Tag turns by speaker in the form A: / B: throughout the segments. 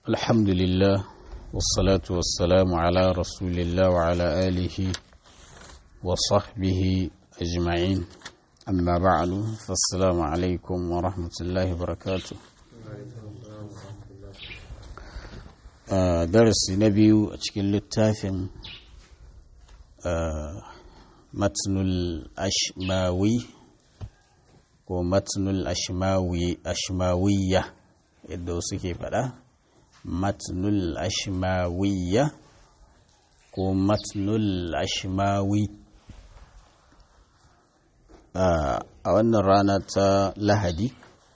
A: الحمد لله والصلاة والسلام على رسول الله وعلى آله وصحبه أجمعين أما بعد فالسلام عليكم ورحمة الله وبركاته درس نبي أشكل التافن متن الأشماوي ومتن الأشماوي أشماوية yadda wasu ke faɗa matnul ashmawiyya ko matnul ashmawi a wannan rana ta lahadi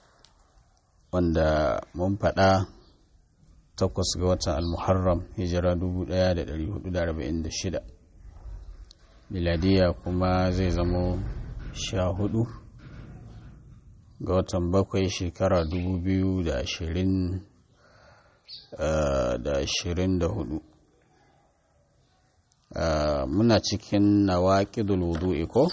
A: wanda mun faɗa takwas ga watan almuharram hijira 1446 miladiya kuma zai zamo sha hudu ga watan bakwai shekara dubu biyu da ashirin da ashirin da hudu muna cikin nawaƙidul wudu'i ko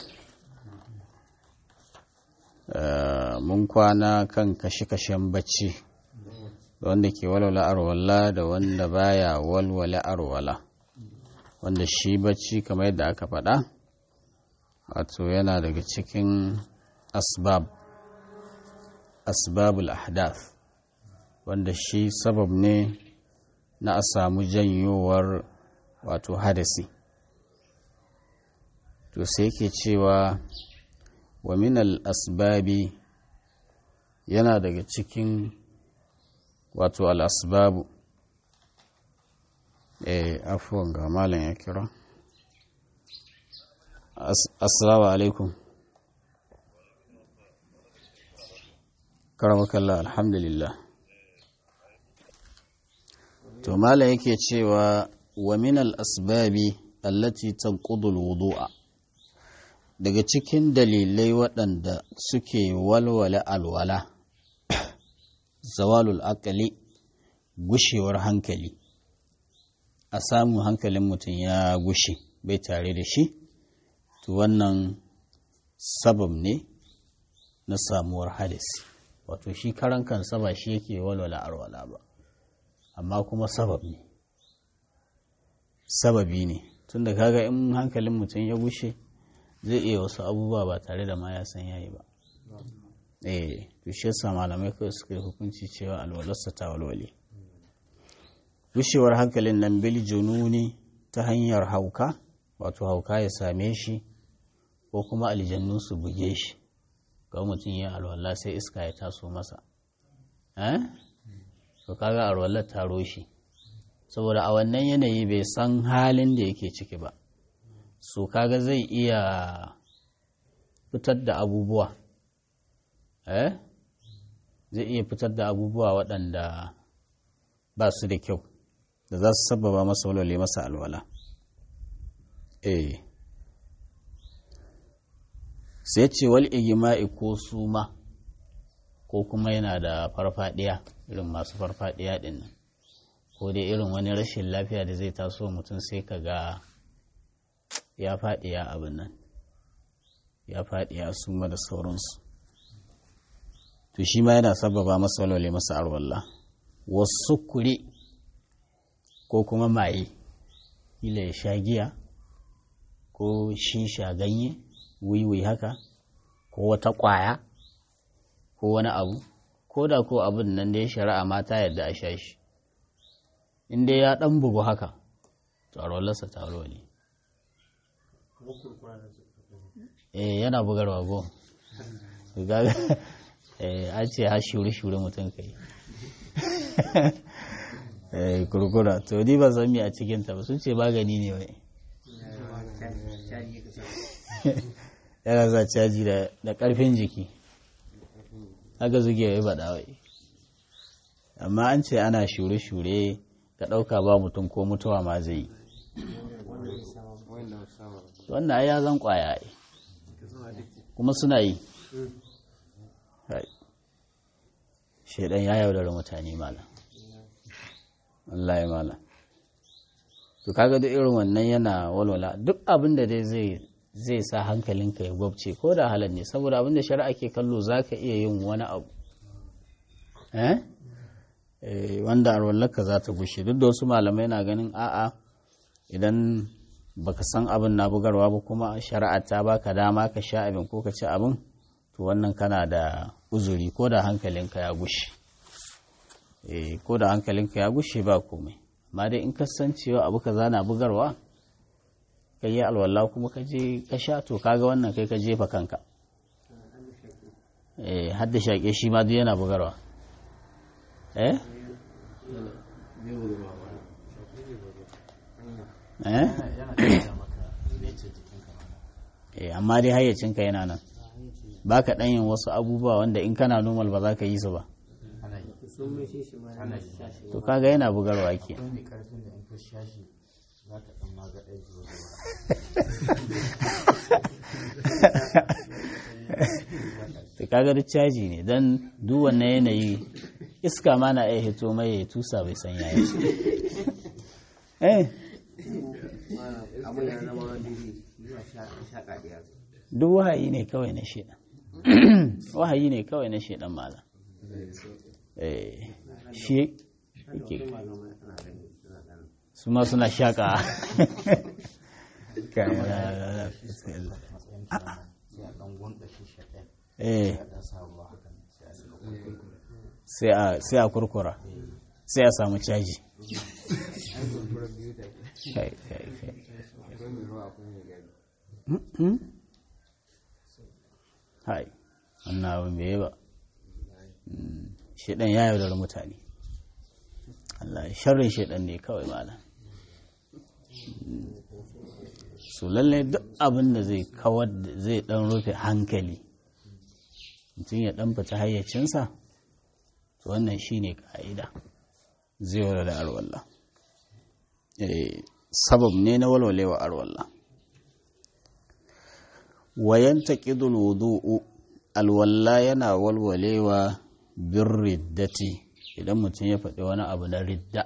A: mun kwana kan kashe-kashen bacci wanda ke walwala arwala da wanda baya walwala arwala wanda shi bacci kamar yadda aka faɗa wato yana daga cikin asbab asbabul ahdath wanda shi sabab ne na a samu janyowar wato hadasi to sai ke cewa wa minal asbabi yana daga cikin wato al'asbabu eh afuwan ga malam ya kira assalamu alaikum karamakallah alhamdulillah to malam yake cewa wa min al-asbabi allati tanqudu al-wudu'a daga cikin dalilai waɗanda suke walwala alwala zawalul aqli gushewar hankali a samu hankalin mutum ya gushe bai tare da shi to wannan sabab ne na samuwar hadisi wato shi karan kansa ba shi yake walwala arwala ba amma kuma sabab ne sababi ne tunda kaga in hankalin mutum ya gushe zai iya wasu abubuwa ba tare da ma ya san yayi ba eh to shi yasa malamai kawai suka yi hukunci cewa alwalarsa ta walwale gushewar hankalin nan bil jununi ta hanyar hauka wato hauka ya same shi ko kuma aljannu su buge shi ga mutum ya alwala sai iska ya taso masa eh to kaga alwalar ta roshi saboda a wannan yanayi bai san halin da yake ciki ba so kaga zai iya fitar da abubuwa eh zai iya fitar da abubuwa waɗanda ba su da kyau da za su sababa masa walwale masa alwala eh sai ce wal igima'i ko suma ko kuma yana da farfadiya irin masu farfadiya din nan ko dai irin wani rashin lafiya da zai taso mutum sai ka ga ya faɗi ya abin nan ya faɗi ya suma da sauransu to shi ma yana sababa masa walwale masa arwallah wasu kuri ko kuma maye kila ya sha giya ko shisha ganye wiwi haka ko wata ƙwaya ko wani abu ko da ko abin nan da ya shari'a mata yadda a sha shi in dai ya ɗan bugu haka to a rollarsa ta ne eh yana bugarwa go eh a ce ha shure-shure mutum kai eh kurkura to ni ba zan mi a cikinta ba sun ce magani ne wai yana za caji da ƙarfin jiki haka zuge ya yi baɗawai amma an ce ana shure-shure ka ɗauka ba mutum ko mutuwa ma zai yi wannan ai ya zan ƙwaya ai kuma suna yi shaidan ya yaudara mutane malam Allah ya malam to kaga duk irin wannan yana walwala duk abin da dai zai zai sa hankalinka ya gwabce ko da halar ne saboda abin da shari'a ke kallo za ka iya yin wani abu wanda arwallarka za ta gushe duk da wasu malamai na ganin a'a idan baka san abin na bugarwa ba kuma shari'a ta baka dama ka sha abin ko ka ci abin to wannan kana da uzuri ko da hankalinka ya gushe ko da hankalinka ya gushe ba komai amma dai in ka san cewa abu ka zana bugarwa ka yi alwala kuma ka je ka sha to kaga wannan kai ka jefa kanka eh hadda shaƙe shi ma duk yana bugarwa eh eh eh amma dai hayyacinka yana nan ba ka yin wasu abubuwa wanda in kana normal ba za ka yi su ba to kaga yana bugarwa ke to kaga duk caji ne don duk wannan yanayi iska ma na iya hito mai ya tusa bai san yaya eh duk wahayi ne kawai na shedan wahayi ne kawai na shedan malam eh shi su ma suna shaka sai a kurkura sai a samu caji hai wannan abin bai ba shaidan ya yaudar mutane Allah sharrin shaidan ne kawai malam su lalle duk abin da zai kawar zai dan rufe hankali mutum ya dan fita hayyacinsa to wannan shine ka'ida zai wala da arwalla sabab ne na walwalewa arwalla wayan taqidul wudu'u alwalla yana walwalewa bin riddati idan mutum ya faɗi wani abu na ridda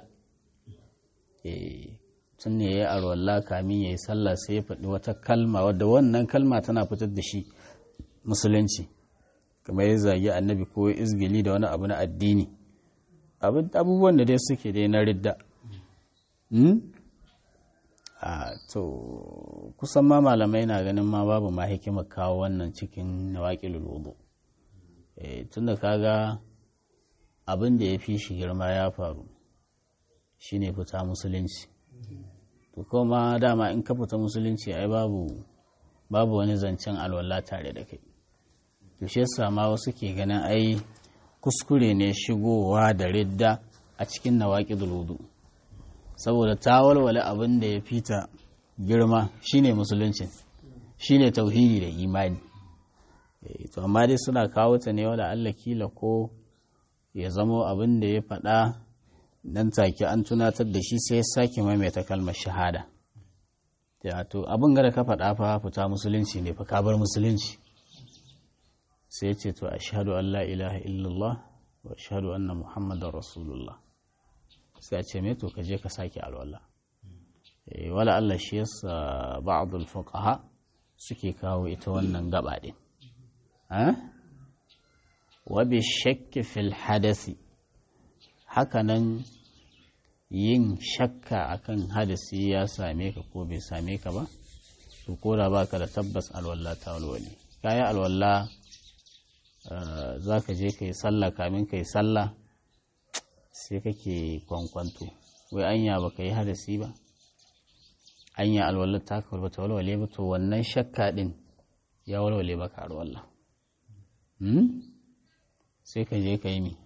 A: tun ne ya yi arwalla kamin ya yi sallah sai ya faɗi wata kalma wadda wannan kalma tana fitar da shi musulunci kamar ya zagi annabi ko izgili da wani abu na addini abubuwan da dai suke dai na ridda a to kusan ma malamai na ganin ma babu ma hikimar kawo wannan cikin nawaƙilul wudu tun da kaga abin da ya fi shi girma ya faru shine fita musulunci to kuma dama in ka fita musulunci ai babu babu wani zancen alwala tare da kai to shi yasa ma wasu ke ganin ai kuskure ne shigowa da ridda a cikin nawaqidul wudu saboda ta walwala abin da ya fita girma shine musulunci shine tauhidi da imani to amma dai suna kawo ta ne wala Allah kila ko ya zamo abin da ya faɗa dan take an tunatar da shi sai ya sake maimaita kalmar shahada to abin gada ka faɗa fa fita musulunci ne fa ka bar musulunci sai ce to ashhadu an la ilaha illallah wa ashhadu anna muhammadar rasulullah sai a ce me to ka je ka sake alwala wala Allah shi yasa ba'dul fuqaha suke kawo ita wannan gaba din wa bi shakki fil hadasi hakanan yin shakka akan hadasi ya same ka ko bai same ka ba to ko da baka da tabbas alwala ta walwali kayi alwala za ka je ka yi sallah kamin ka yi sallah sai kake kwankwanto wai anya ba ka yi hadasi ba anya alwallar ta ka ta walwale ba to wannan shakka din ya walwale maka alwallah sai ka je ka yi mi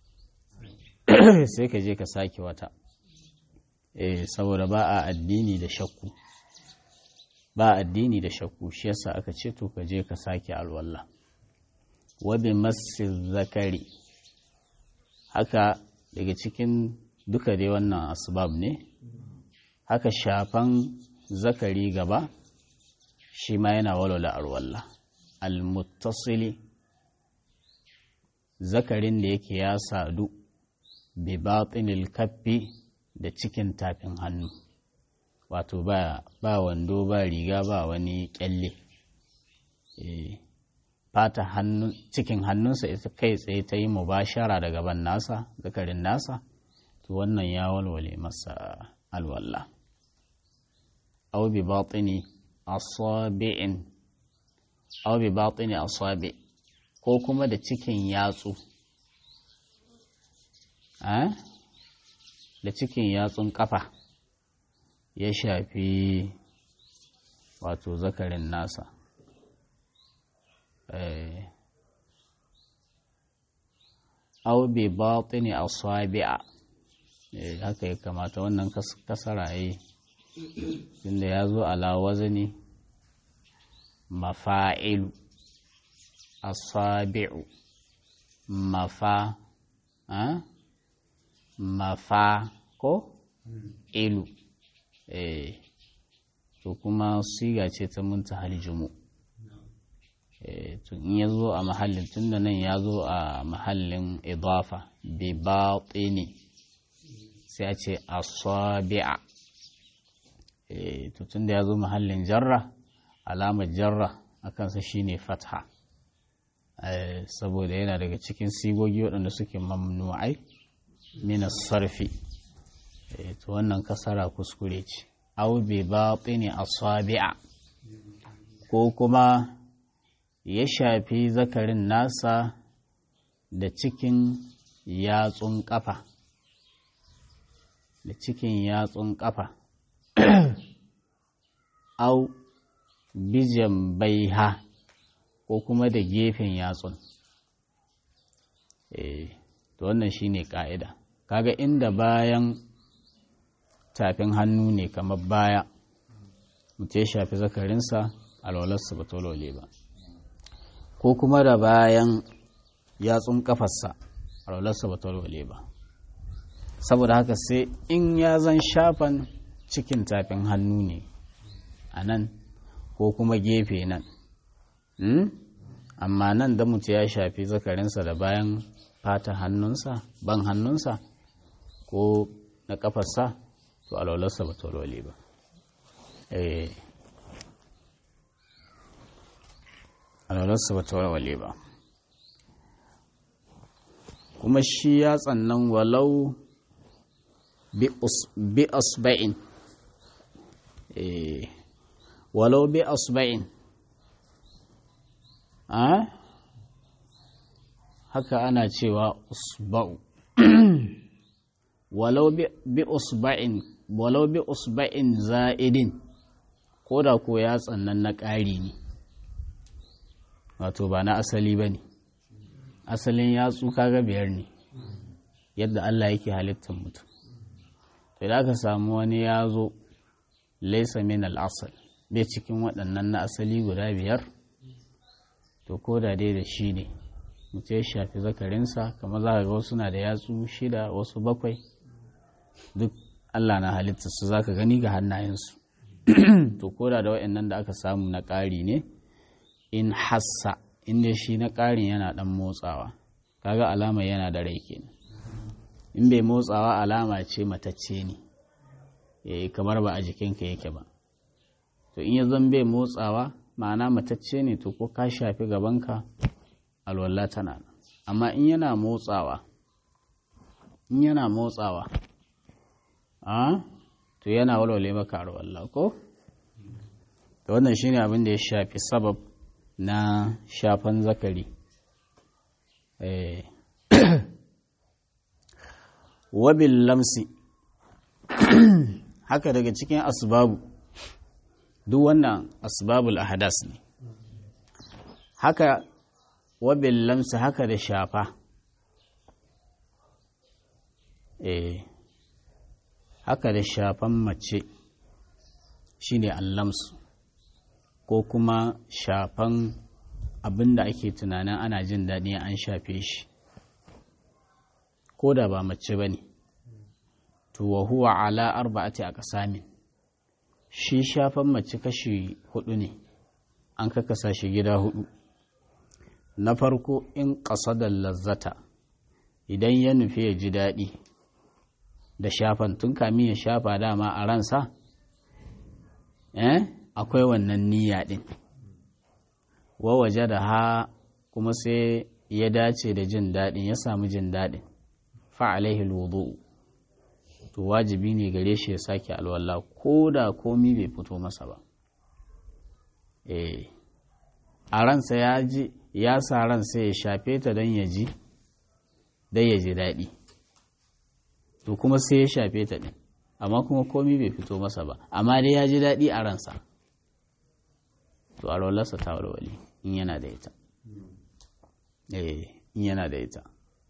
A: sai ka je ka sake wata eh saboda ba a addini da shakku ba addini da shakku shi yasa aka ce to ka je ka sake alwallah wabi masil zakari haka daga cikin duka dai wannan asbab ne haka shafan zakari gaba shi ma yana walwala arwalla almuttasili zakarin da yake ya sadu bi batinil kaffi da cikin tafin hannu wato ba, ba wando ba riga ba wani kyalle eh fata cikin hannunsa ita kai tsaye ta yi mubashara da gaban nasa zakarin nasa to wannan ya walwale masa alwalla aw bi batini asabi'in aw bi batini asabi ko kuma da cikin yatsu da cikin yatsun kafa ya shafi wato zakarin nasa au bi batini asabi'a haka ya kamata wannan kasara yi inda ya zo ala wazni mafa'ilu asabi'u mafa mafa ko ilu eh to kuma siga ce ta muntahal jumu to in ya zo a mahallin tunda nan ya zo a mahallin idafa bi batini sai a ce asabi'a to tunda ya zo mahallin jarra alamar jarra a kansa shine fatha saboda yana daga cikin sigogi waɗanda suke mamnu'ai minas sarfi to wannan kasara kuskure ce au bi batini asabi'a ko kuma ya shafi zakarin nasa da cikin yatsun kafa da cikin yatsun kafa au bijan baiha ko kuma da gefen yatsun eh to wannan shine ka'ida kaga inda bayan tafin hannu ne kamar baya mutum ya shafi zakarinsa alwalarsa ba tolole ba ko kuma da bayan yatsun kafarsa alwalarsa ba tolole ba saboda haka sai in ya zan shafan cikin tafin hannu ne a nan ko kuma gefe nan amma nan da mutum ya shafi zakarinsa da bayan fata hannunsa ban hannunsa ko na kafarsa to alwalarsa ba tolole ba alwalarsa ba tolole ba kuma shi ya tsannan walau bi asba'in walau bi asba'in haka ana cewa usba'u walau bi usba'in walau bi usba'in za'idin ko da ko ya tsannan na ƙari ne wato ba na asali ba ne asalin yatsu kaga biyar ne yadda Allah yake halittar mutum to da aka samu wani ya zo laisa min al'asal bai cikin waɗannan na asali guda biyar to ko da dai da shi ne mutum ya shafi zakarinsa kamar za ka ga wasu na da yatsu shida wasu bakwai duk Allah na halitta su za ka gani ga hannayensu to ko da da waɗannan da aka samu na ƙari ne in hassa inda shi na ƙarin yana ɗan motsawa kaga alama yana da rai kenan in bai motsawa alama ce matacce ne eh kamar ba a jikinka yake ba to in ya zan bai motsawa ma'ana matacce ne to ko ka shafi gabanka alwala tana nan amma in yana motsawa in yana motsawa a to yana walwale maka alwala ko to wannan shine abin da ya shafi sabab na shafan zakari wabil lamsi haka daga cikin asbabu duk wannan asbabul ahadas ne haka wabil lamsi haka da shafa eh haka da shafan mace shine allamsu ko kuma shafan abin da ake tunanin ana jin daɗi an shafe shi ko da ba mace ba ne to wa huwa ala arba'ati a ƙasamin shi shafan mace kashi hudu ne an kakasa shi gida hudu na farko in da lazzata idan ya nufi ya ji daɗi da shafan tun kamin ya shafa dama a ransa eh akwai wannan niyya ɗin wa waje da ha kuma sai ya dace da jin daɗin ya samu jin daɗin fa'alaihi wudu to wajibi ne gare shi ya sake alwala ko da komi bai fito masa ba eh a ransa ya ji ya sa ransa ya shafe ta don ya ji don ya ji daɗi to kuma sai ya shafe ta ɗin amma kuma komi bai fito masa ba amma dai ya ji daɗi a ransa to alwalarsa ta walwali in yana da ita eh in yana da ita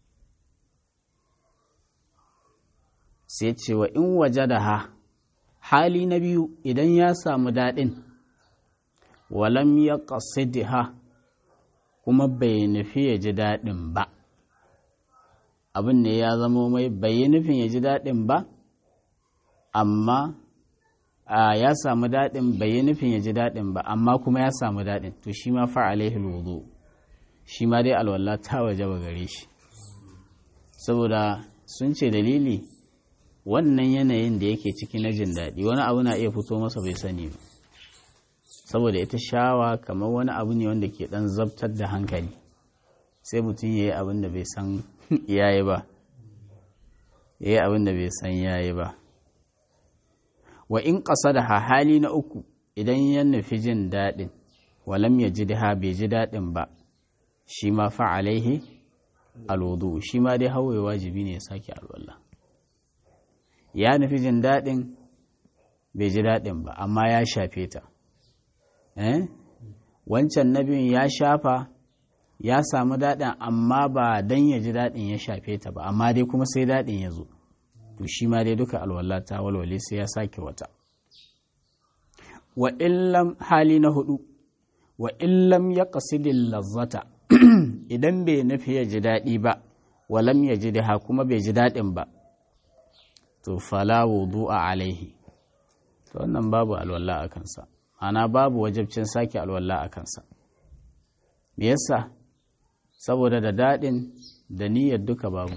A: sai cewa in waje da ha hali na biyu idan ya samu daɗin walam ya ha kuma bai nufi ya ji daɗin ba abin ne ya zama mai bai yi nufin ya ji daɗin ba amma ya samu daɗin bai yi nufin ya ji daɗin ba amma kuma ya samu daɗin to shi ma fa'alaihi wudu shi ma dai alwallah ta waje ba gare shi saboda sun ce dalili wannan yanayin da yake ciki na jin daɗi wani abu na iya fito masa bai sani ba saboda ita shawa kamar wani abu ne wanda ke ɗan zabtar da hankali sai mutum ya yi abin da bai san yayi ba ya yi abin da bai san yayi ba wa in ƙasa da hali na uku idan ya nufi jin daɗin walam ya ji ha bai ji daɗin ba shi ma fa'alaihi alwudu shi ma dai hawaye wajibi ne ya sake alwallah ya nufi jin daɗin bai ji daɗin ba amma ya shafe ta wancan nabin ya shafa ya samu daɗin amma ba don ya ji daɗin ya shafe ta ba amma dai kuma sai daɗin ya zo to shi ma dai duka alwala ta walwale sai ya sake wata wa illam hali na hudu wa illam ya qasidil lazzata idan bai nufi ya ji daɗi ba walam ya ji da kuma bai ji daɗin ba to fala wudu'a alaihi to wannan babu alwala a kansa ana babu wajabcin sake alwala a kansa me yasa saboda da daɗin da niyyar duka babu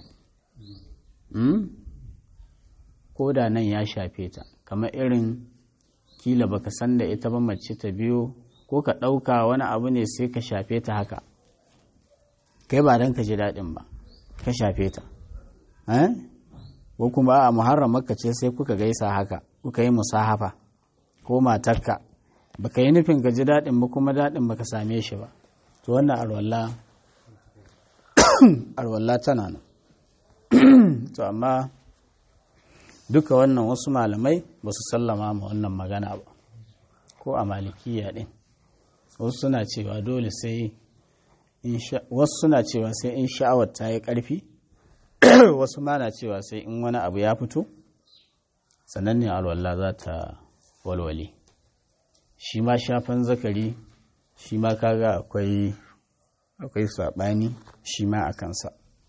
A: ko da nan ya shafe ta kamar irin kila baka san da ita ba mace ta biyo ko ka ɗauka wani abu ne sai ka shafe ta haka kai ba don ka ji daɗin ba ka shafe ta ko kuma a muharramaka ce sai kuka gaisa haka kuka yi musahafa ko matarka baka yi nufin ka ji daɗin ba kuma daɗin baka same shi ba to wannan arwalla arwalla tana nan to amma duka wannan wasu malamai ba su sallama ma wannan magana ba ko a malikiya ɗin wasu suna cewa dole sai wasu suna cewa sai in sha'awar ta yi ƙarfi wasu ma na cewa sai in wani abu ya fito sannan ne alwala za ta walwale shi ma shafan zakari shi ma kaga akwai akwai saɓani shi ma a kansa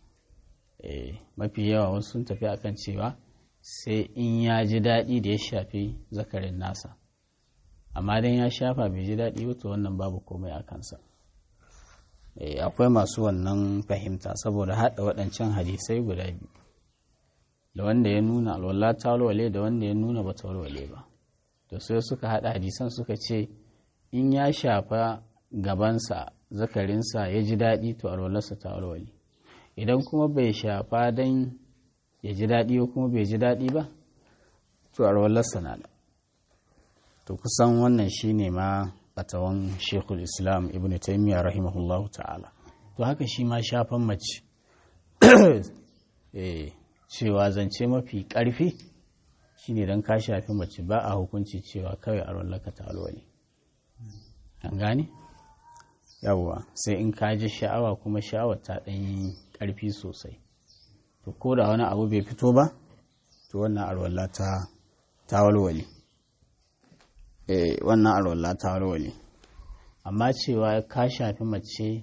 A: mafi yawa wasu sun tafi akan cewa sai in ya ji daɗi da ya shafi zakarin nasa amma dan ya shafa bai ji daɗi wato wannan babu komai a kansa akwai masu wannan fahimta saboda haɗa waɗancan hadisai guda biyu da wanda ya nuna alwala ta walwale da wanda ya nuna ba ta walwale ba da sai suka haɗa hadisan suka ce in ya shafa gabansa zakarinsa ya ji daɗi to alwalarsa ta walwale idan kuma bai shafa don ya ji daɗi ko kuma bai ji daɗi ba to alwalarsa na da to kusan wannan shine ma fatawan shekul islam ibn taimiyya rahimahullahu ta'ala to haka shi ma shafan mace cewa zance mafi ƙarfi shine don ka shafi mace ba a hukunci cewa kawai a rollaka ta alwali an gane yawwa sai in ka ji sha'awa kuma sha'awar ta ɗanyi ƙarfi sosai to ko da wani abu bai fito ba to wannan alwala ta ta walwali eh wannan alwala ta walwali amma cewa ka shafi mace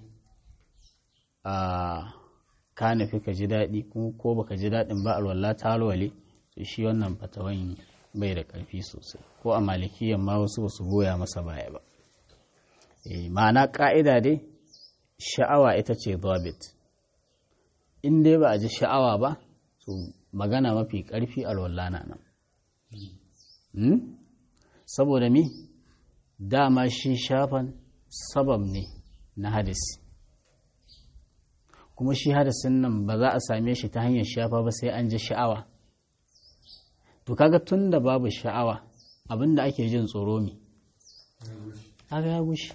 A: a ka nufi ka ji daɗi ko baka ji daɗin ba alwala ta walwale to shi wannan fatawan bai da ƙarfi sosai ko a malikiyan ma wasu basu goya masa baya ba eh ma'ana ƙa'ida dai sha'awa ita ce zabit in dai ba a ji sha'awa ba to magana mafi ƙarfi alwala na nan saboda mi dama shi shafan sabab ne na hadisi kuma shi hadasin nan ba za a same shi ta hanyar shafa ba sai an ji sha'awa to kaga tun da babu sha'awa abinda ake jin tsoro mi kaga ya gushi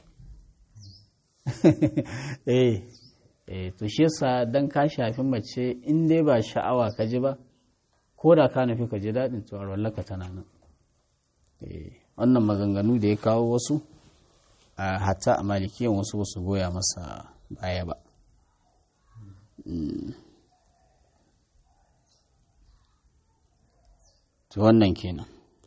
A: eh eh to shi yasa dan ka shafi mace in dai ba sha'awa ka ji ba ko da ka nufi ka ji daɗin to arwallaka tana nan eh wannan maganganu da ya kawo wasu a hatta a malikiyan wasu wasu goya masa baya ba to wannan kenan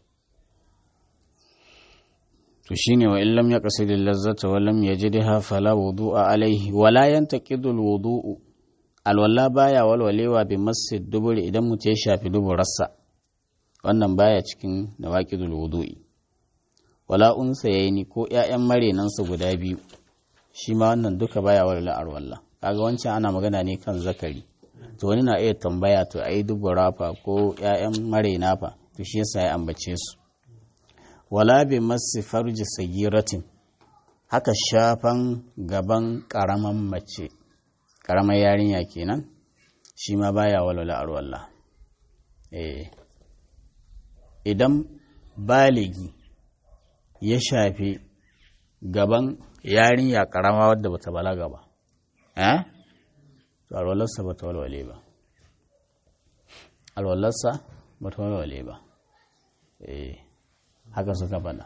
A: to shine wa illam ya qasid lazzata wa lam yajidha fala wudu'a alaihi wala yantaqidu alwudu'u alwala baya walwalewa bi masjid duburi idan mutum ya shafi duburarsa wannan baya cikin nawaqidul wudu'i wala unsa yayi ko ƴaƴan marenansa guda biyu shi ma wannan duka baya walwala alwala kaga wancan ana magana ne kan zakari to wani na iya tambaya to ai dubura fa ko ƴaƴan marena fa to shi yasa ya ambace su wala bi masi farji sagiratin haka shafan gaban karaman mace karamar yarinya kenan shi ma baya walwala arwalla eh idan baligi ya shafi gaban yarinya karama wadda bata balaga ba eh to alwallarsa bata walwale ba alwallarsa bata walwale ba eh haka suka faɗa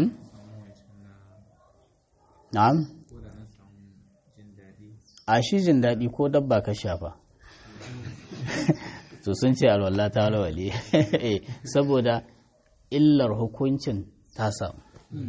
A: na'am a shi jin daɗi ko dabba ka shafa to sun ce alwallah ta walwale saboda illar hukuncin ta samu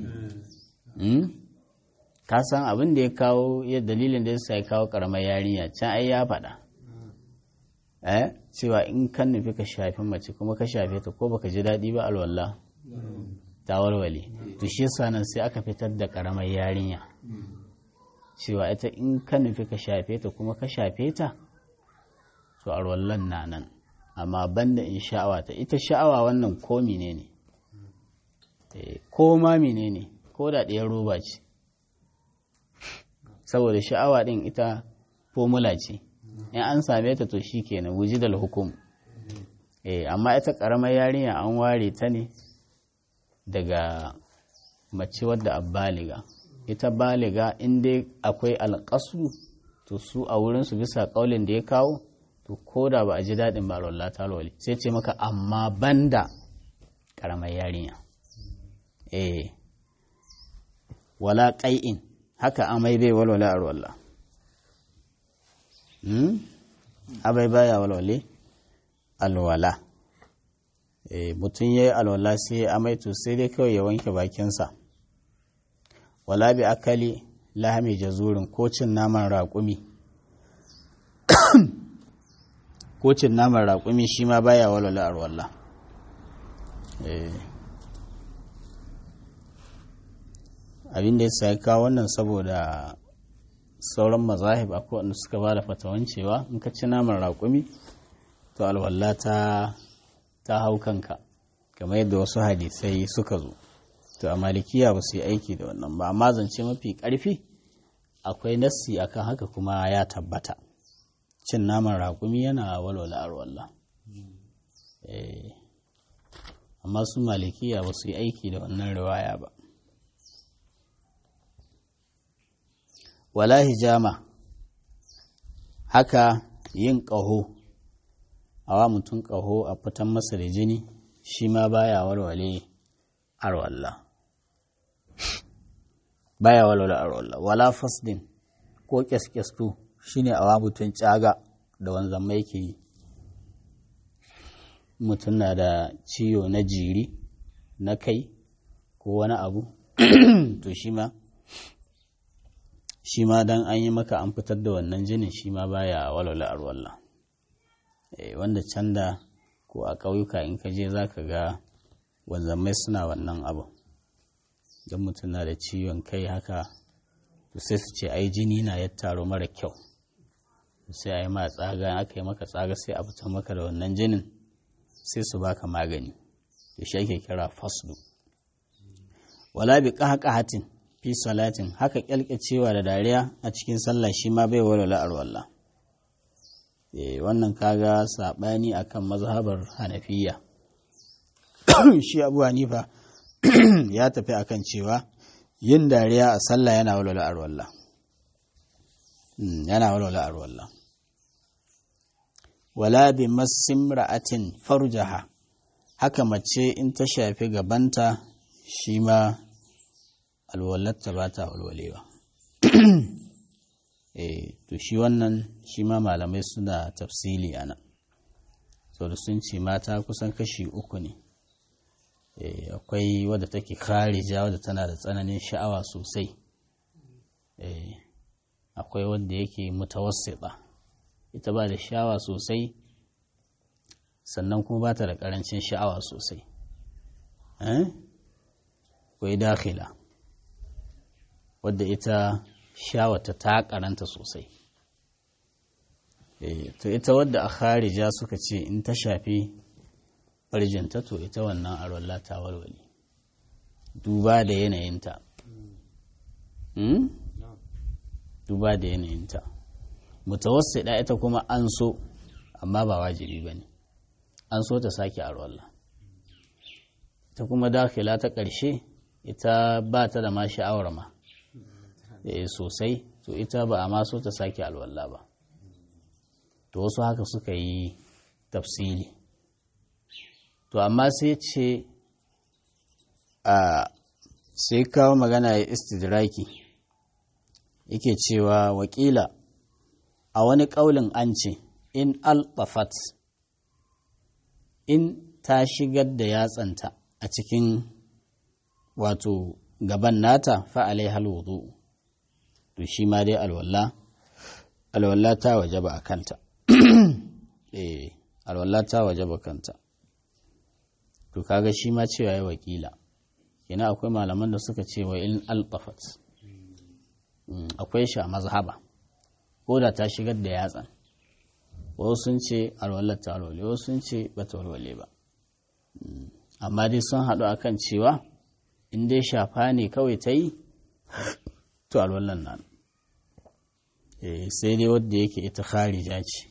A: ka san abin da ya kawo ya dalilin da ya sa ya kawo karamar yarinya can ai ya faɗa eh cewa in kan nufi ka shafi mace kuma ka shafe ta ko baka ji daɗi ba alwallah ta walwale to shi yasa nan sai aka fitar da karamar yarinya cewa ita in ka nufi ka shafe ta kuma ka shafe ta to alwallan na nan amma banda in sha'awa ta ita sha'awa wannan ko mine ne ko ma mine ne ko da ɗaya roba ce saboda sha'awa ɗin ita formula ce in an same ta to shi kenan wuji da hukum amma ita ƙaramar yarinya an ware ta ne daga mace wadda a baliga ita baliga in dai akwai alƙasu to su a wurinsu bisa ƙaulin da ya kawo to ko da ba a ji daɗin ba Allah ta sai ce maka amma banda ƙaramar yarinya eh wala ƙai'in haka amai bai walwala a ruwalla abai baya walwale alwala mutum ya yi alwala sai ya amai to sai dai kawai ya wanke bakinsa wala bi akali lahami jazurin ko cin naman raƙumi ko cin naman raƙumi shi ma baya walwala alwala abin da ya kawo wannan saboda sauran mazahib akwai wanda suka ba da fatawan cewa in ka ci naman raƙumi to alwala ta ta hau kanka kamar yadda wasu hadisai suka zo to a malikiya ba su yi aiki da wannan ba amma zance mafi ƙarfi akwai nassi akan haka kuma ya tabbata cin naman raƙumi yana walwala arwallah amma su malikiya ba su yi aiki da wannan riwaya ba wala hijama haka yin ƙaho a wa mutum ƙaho a fitan masa da jini shi ma baya walwale arwalla baya walwale arwalla wala fasdin ko kyaskyasku shine a wa mutum caga da wanzan mai ke yi mutum na da ciwo na jiri na kai ko wani abu to shi ma shi ma dan an yi maka an fitar da wannan jinin shi ma baya walwala arwalla wanda can da ko a ƙauyuka in ka je za ka ga wanzamai suna wannan abu don mutum na da ciwon kai haka to sai su ce ai jini na ya taro mara kyau sai a yi ma tsaga aka yi maka tsaga sai a fitar maka da wannan jinin sai su baka magani da shi ake kira fasdu wala bi qahqahatin fi salatin haka kyalkacewa da dariya a cikin sallah shi ma bai walwala arwalla wannan kaga saɓani akan mazhabar hanafiya shi abu hanifa ya tafi akan cewa yin dariya a sallah yana walwala arwallah yana walwala arwallah wala bi masimra'atin farjaha haka mace in ta shafi gabanta shi ma alwalarta ba ta walwalewa eh to shi wannan shi ma malamai suna tafsili a nan da sun ce mata kusan kashi uku ne akwai wadda take kharija wadda tana da tsananin sha'awa sosai akwai wadda yake mutawassita ita ba da sha'awa sosai sannan kuma ba ta da karancin sha'awa sosai akwai dakhila wadda ita shawata ta karanta sosai to ita wadda a kharija suka ce in ta shafi farjinta to ita wannan arwallah ta walwale duba da yanayinta duba da yanayinta mutawassida ita kuma an so amma ba wajibi ba ne an so ta sake arwallah ta kuma dakila ta ƙarshe ita ba ta da ma sha'awar ma sosai to ita ba a ma so ta sake alwallah ba to wasu haka suka yi tafsili to amma sai ce a sai kawo magana ya istidraki yake cewa wakila a wani ƙaulin an ce in alɓafat in ta shigar da yatsanta a cikin wato gaban nata fa'alai halwudu to shi ma dai alwallah alwallah ta waje ba a kanta eh alwallah ta waje ba kanta to kaga shi ma cewa ya wakila yana akwai malaman da suka ce wa in alqafat akwai shi a mazhaba ko da ta shigar da yatsan wasu sun ce alwallar ta alwale wasu sun ce ba ta walwale ba amma dai sun haɗu akan cewa in dai shafa ne kawai ta yi to alwallar nan sai dai wadda yake ita kharija ce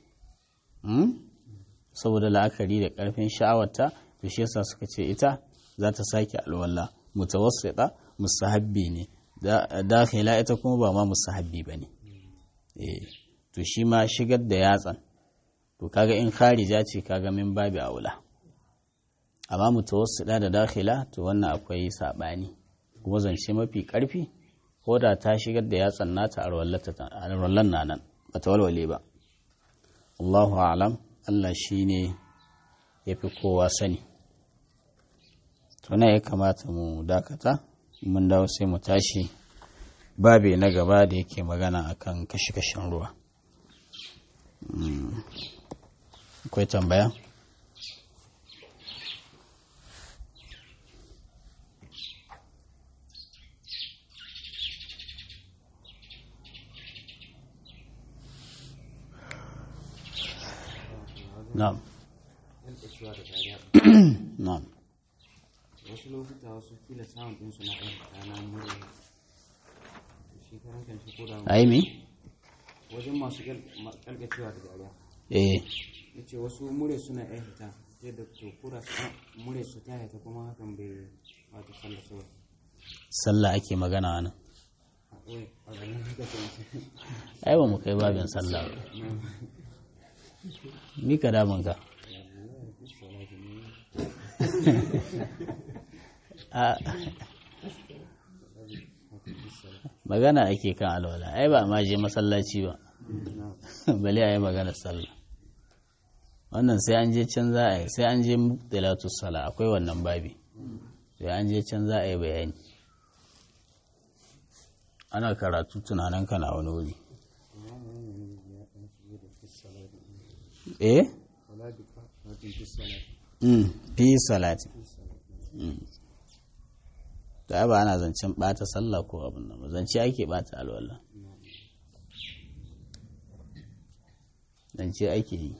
A: saboda la'akari da ƙarfin sha'awarta to shi yasa suka ce ita za ta sake alwala mutawassita musahabbi ne dakhila ita kuma ba ma musahabbi bane eh to shi ma shigar da yatsan to kaga in kharija ce kaga min babi aula amma mutawassita da dakhila to wannan akwai sabani kuma zance mafi karfi ko da ta shigar da yatsan nata alwallan na nan ba ta walwale ba Allahu a'lam Allah shine yafi kowa sani tuna ya kamata mu dakata mun dawo sai mu tashi babe na gaba da yake magana akan kashe-kashen ruwa akwai tambaya na'am na'am
B: wasu lokuta wasu kila samun ɗinsu na ɗan rana mure shi karan kan shi koda
A: ai me
B: wajen masu kalgacewa da dariya
A: eh
B: ya ce wasu mure suna ɗan hita yadda to kura su mure su ta hita kuma hakan bai wata sallah sawa
A: sallah ake magana nan
B: a ɓoye a ganin haka ce
A: ai ba mu kai babin sallah ba ni ka damun ka a magana ake kan alwala ai ba ma je masallaci ba bale a yi magana sallah wannan sai an je can za a yi sai an je mubtilatu sala akwai wannan babi sai an je can za a yi bayani ana karatu tunanin ka na wani wuri eh Mm, fi salati Mm. ta ba ana zancen bata sallah ko abin nan ba zance ake bata alwala zance ake yi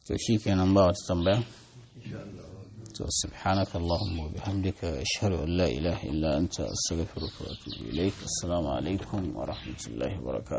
A: to shi kenan ba wata tambaya to subhanaka allahumma wa bihamdika ashhadu an la ilaha illa anta astaghfiruka wa atubu ilaik assalamu alaikum wa rahmatullahi wa barakatuh